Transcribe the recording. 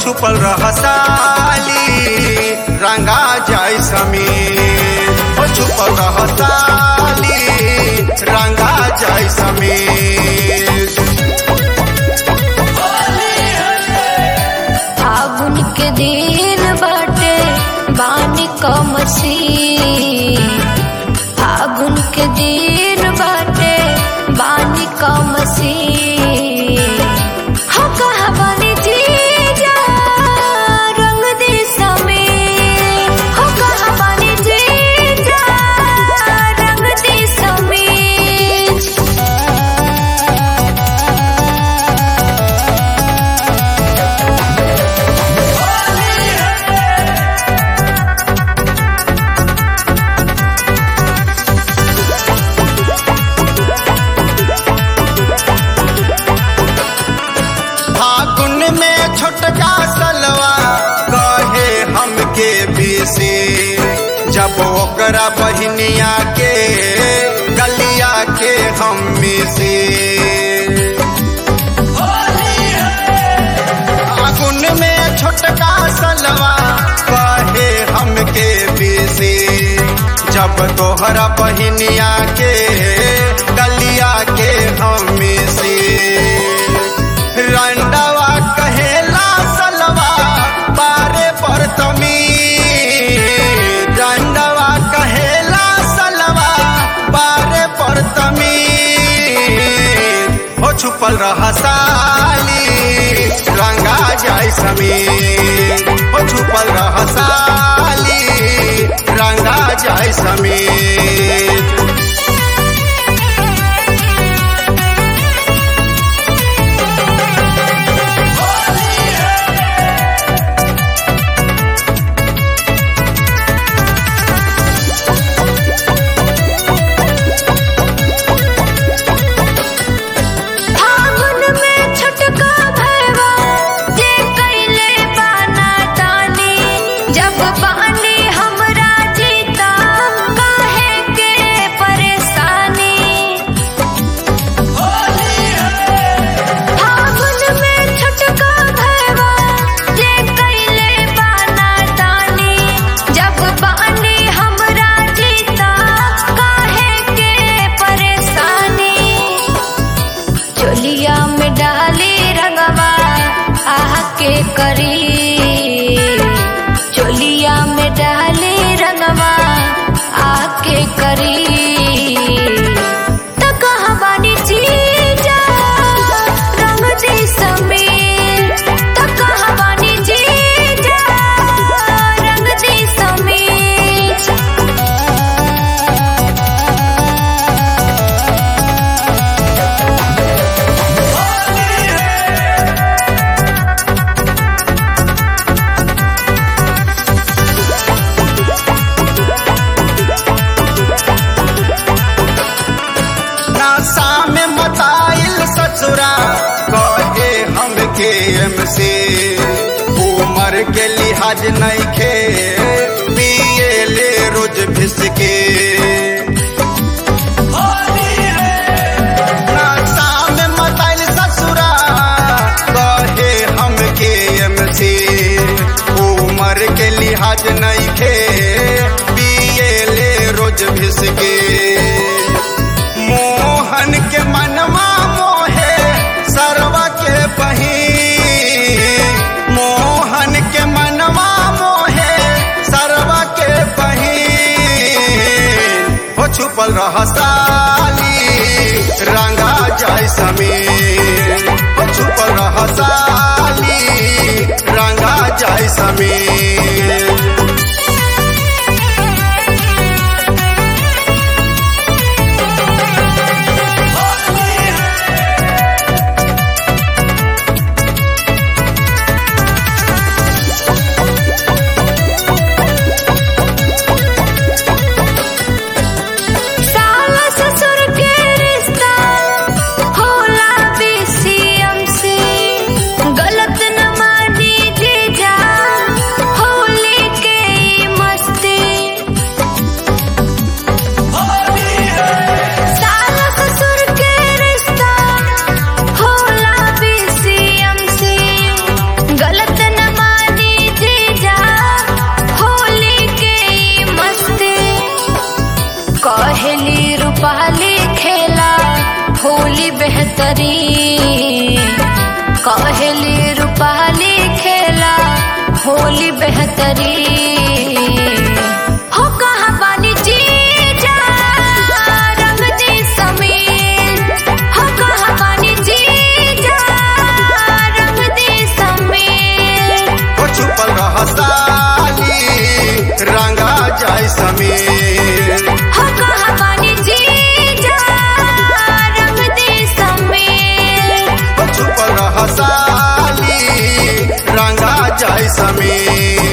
छुपल रह साली रंगा जाय समीर हो छुपल रह साली रंगा जाय समीर फागुन के दिन बाटे बानी कमसी फागुन के दिन बाटे बानी कमसी हो कहा बानी जीजा रंग दे समीर हो कहा बानी जीजा रंग दे समीर फागुन में छोटका सलवा कहे हमके बेसी जब ओकरा बहनिया के गलिया के हम में से फागुन में छोटका सलवा कहे हमके बेसी जब तोहरा बहनिया के गलिया के हम में से रंडवा कहेला सलवा बारे पर तमी रंडवा कहेला सलवा बारे पर तमी हो छुपल रह साली रंगा जाय समीर हो छुपल रह साली रंगा जाय समीर फागुन में छटका भैवा जे कैले बाना तानी जब बानी हमरा जीता काहे के परेशानी फागुन में छटका भैवा जे कैले बाना तानी जब बानी हमरा जीता काहे के परेशानी चोलिया में डाली रंगवा आह के करी चोलिया में डाली रंगवा आह के करी त कहाँ बानी जीजा रंग दे समीर त कहाँ बानी जीजा रंग दे समीर नासा में मताइल ससुरा कहे हमके हमसे उमर के लिहाज नहीं खे पिए ले रोज भिसके नासा में मताइल ससुरा कहे हमके हमसे उमर के लिहाज नहीं खे पिए ले रोज भिसके मोहन के मनवा मोहे सरवा के बही मोहन के मनवा मोहे सरवा के बही हो छुपल रह साली रंगा जाय समीर हो छुपल रह साली रंगा जाय समीर साला ससुर के रिश्ता होला बीसीएम से गलत न मानी जीजा होली करी कहली रूपाली खेला होली बेहतरी हो कहाँ बानी जीजा रंग दी समीर हो कहाँ बानी जीजा रंग दी समीर ओ छुपल रह साली रंगा जाय समीर हो कहाँ बानी जीजा रंग दी समीर ओ छुपल रह साली रंगा जाय समीर